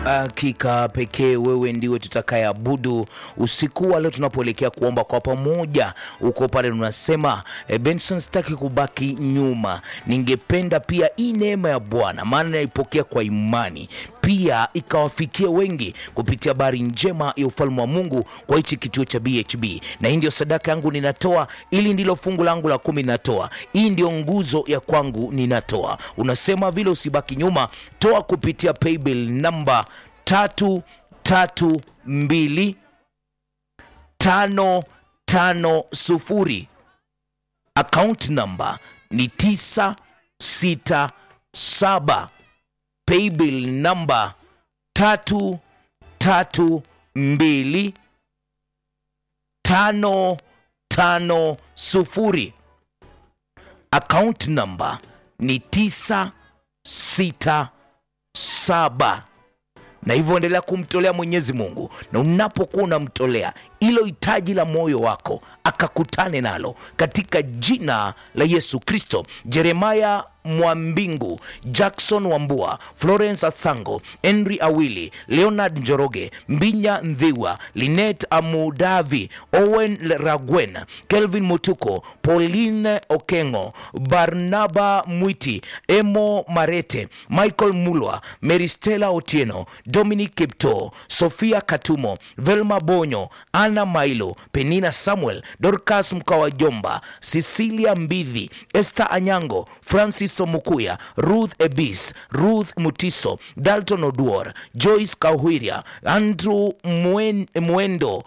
Hakika pekee wewe ndiwe tutakayeabudu usiku wa leo tunapoelekea kuomba kwa pamoja. Uko pale unasema e, Benson, sitaki kubaki nyuma, ningependa pia hii neema ya Bwana, maana naipokea kwa imani pia ikawafikia wengi kupitia habari njema ya ufalme wa Mungu kwa hichi kituo cha BHB, na hii ndio sadaka yangu ninatoa, ili ndilo fungu langu la kumi ninatoa, hii ndio nguzo ya kwangu ninatoa. Unasema vile, usibaki nyuma, toa kupitia paybill namba tatu tatu mbili tano tano sufuri account namba ni tisa sita saba paybill namba tatu tatu mbili tano tano sufuri account namba ni tisa sita saba na hivyo endelea kumtolea Mwenyezi Mungu, na unapokuwa unamtolea ilo hitaji la moyo wako akakutane nalo katika jina la Yesu Kristo. Jeremaya Mwambingu, Jackson Wambua, Florence Asango, Henry Awili, Leonard Njoroge, Mbinya Ndhiwa, Linet Amudavi, Owen Ragwen, Kelvin Mutuko, Pauline Okengo, Barnaba Mwiti, Emo Marete, Michael Mulwa, Meristela Otieno, Dominic Kipto, Sofia Katumo, Velma Bonyo, Anna Mailo, Penina Samuel, Dorcas Mkawajomba, Cecilia Mbidhi, Esther Anyango, Francis Somukuya, Ruth Ebis, Ruth Mutiso, Dalton Oduor, Joyce Kahwiria, Andrew Mwen, Mwendo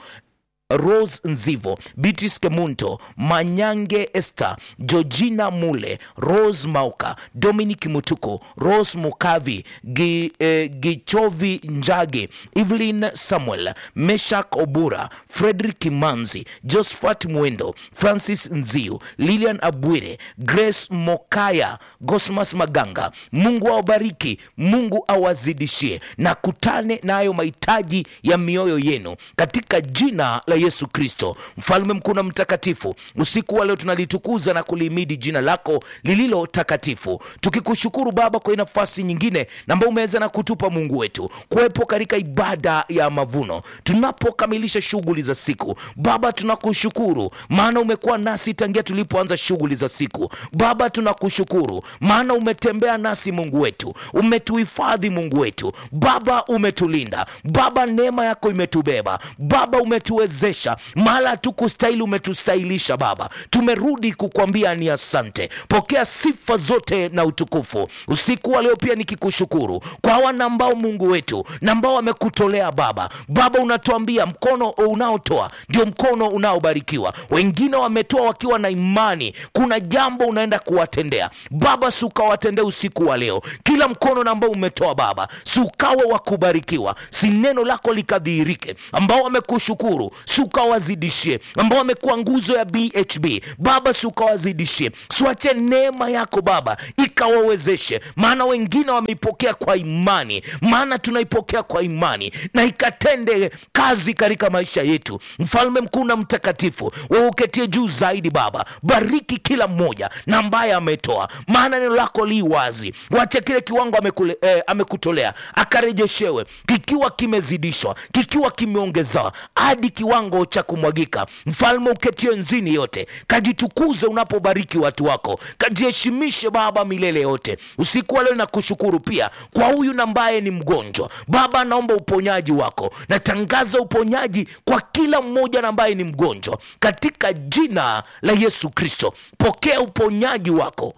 Rose Nzivo, Beatrice Kemunto, Manyange Esther, Georgina Mule, Rose Mauka, Dominic Mutuko, Rose Mukavi, Gi, eh, Gichovi Njage, Evelyn Samuel, Meshak Obura, Frederick Kimanzi, Josephat Mwendo, Francis Nziu, Lilian Abwire, Grace Mokaya, Gosmas Maganga. Mungu awabariki, Mungu awazidishie na kutane nayo mahitaji ya mioyo yenu katika jina la Yesu Kristo, mfalme mkuu na mtakatifu. Usiku wa leo tunalitukuza na kulihimidi jina lako lililo takatifu, tukikushukuru Baba kwa nafasi nyingine ambayo umeweza na kutupa Mungu wetu kuwepo katika ibada ya mavuno tunapokamilisha shughuli za siku. Baba, tunakushukuru maana umekuwa nasi tangia tulipoanza shughuli za siku. Baba, tunakushukuru maana umetembea nasi Mungu wetu, umetuhifadhi Mungu wetu. Baba, umetulinda Baba, neema yako imetubeba Baba, umetuwezesha mahala hatukustahili, umetustahilisha Baba. Tumerudi kukwambia ni asante. Pokea sifa zote na utukufu usiku wa leo, pia nikikushukuru kwa wana ambao Mungu wetu na ambao wamekutolea Baba. Baba, unatuambia mkono unaotoa ndio mkono unaobarikiwa. Wengine wametoa wakiwa na imani, kuna jambo unaenda kuwatendea Baba, si ukawatendea usiku wa leo. Kila mkono na ambao umetoa Baba, si ukawa wa kubarikiwa, si neno lako likadhihirike. Ambao wamekushukuru si ukawazidishie, ambao wamekuwa nguzo ya BHB Baba, si ukawazidishie, siwache neema yako Baba ikawawezeshe, maana wengine wameipokea kwa imani, maana tunaipokea kwa imani na ikatende kazi katika maisha yetu. Mfalme mkuu na mtakatifu, wewe uketie juu zaidi Baba, bariki kila mmoja na ambaye ametoa, maana neno lako li wazi. Wache kile kiwango amekule, eh, amekutolea akarejeshewe, kikiwa kimezidishwa, kikiwa kimeongezewa hadi kiwango cha kumwagika. Mfalme uketie nzini yote, kajitukuze unapobariki watu wako, kajiheshimishe Baba milele yote. Usiku wa leo nakushukuru pia kwa huyu na ambaye ni mgonjwa Baba, naomba uponyaji wako, natangaza uponyaji kwa kila mmoja na ambaye ni mgonjwa katika jina la Yesu Kristo. Pokea uponyaji wako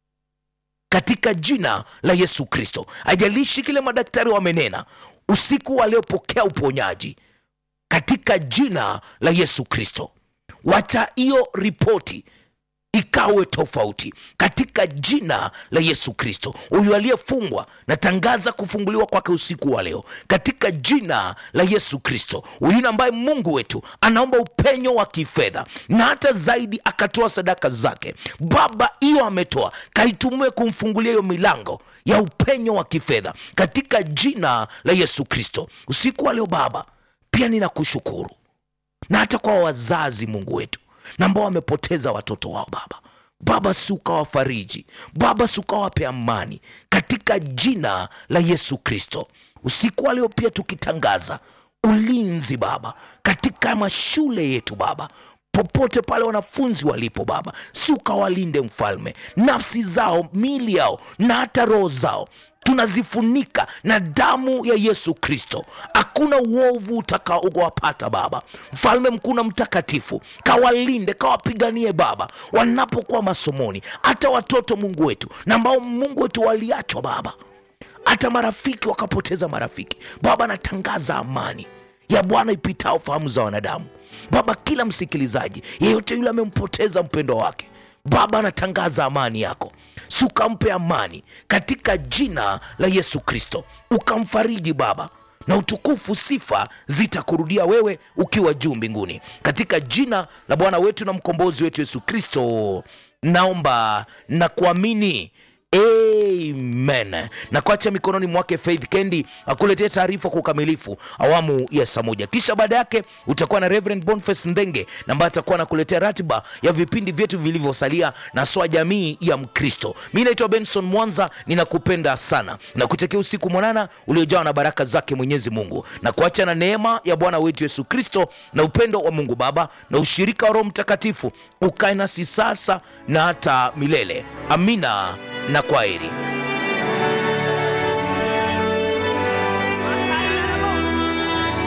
katika jina la Yesu Kristo. Ajalishi kile madaktari wamenena, usiku wa leo pokea uponyaji katika jina la Yesu Kristo. Wacha hiyo ripoti ikawe tofauti katika jina la Yesu Kristo. Huyu aliyefungwa natangaza kufunguliwa kwake usiku wa leo katika jina la Yesu Kristo. Huyu ambaye Mungu wetu anaomba upenyo wa kifedha na hata zaidi akatoa sadaka zake, Baba, hiyo ametoa kaitumie kumfungulia hiyo milango ya upenyo wa kifedha katika jina la Yesu Kristo. Usiku wa leo Baba, pia ninakushukuru na hata kwa wazazi Mungu wetu na ambao wamepoteza watoto wao Baba, Baba si ukawafariji Baba, si ukawape amani katika jina la Yesu Kristo. usiku wa leo pia tukitangaza ulinzi Baba katika mashule yetu Baba, popote pale wanafunzi walipo Baba, si ukawalinde Mfalme, nafsi zao, miili yao na hata roho zao tunazifunika na damu ya Yesu Kristo. Hakuna uovu utakaowapata Baba. Mfalme mkuu na mtakatifu, kawalinde, kawapiganie Baba wanapokuwa masomoni, hata watoto Mungu wetu na ambao Mungu wetu waliachwa Baba, hata marafiki wakapoteza marafiki Baba, natangaza amani ya Bwana ipitao fahamu za wanadamu Baba. Kila msikilizaji yeyote yule amempoteza mpendo wake Baba, anatangaza amani yako, si ukampe amani katika jina la Yesu Kristo, ukamfariji Baba, na utukufu sifa zitakurudia wewe ukiwa juu mbinguni, katika jina la Bwana wetu na mkombozi wetu Yesu Kristo naomba na kuamini. Amen. Na kuacha mikononi mwake Faith Kendi akuletea taarifa kwa ukamilifu awamu ya saa moja, kisha baada yake utakuwa na Reverend Boniface Ndenge ambaye atakuwa anakuletea ratiba ya vipindi vyetu vilivyosalia na swa jamii ya Mkristo. Mi naitwa Benson Mwanza, ninakupenda sana na kutakia usiku mwanana uliojawa na baraka zake Mwenyezi Mungu, na kuacha na neema ya Bwana wetu Yesu Kristo na upendo wa Mungu Baba na ushirika wa Roho Mtakatifu ukae nasi sasa na hata milele. Amina na kwaheri.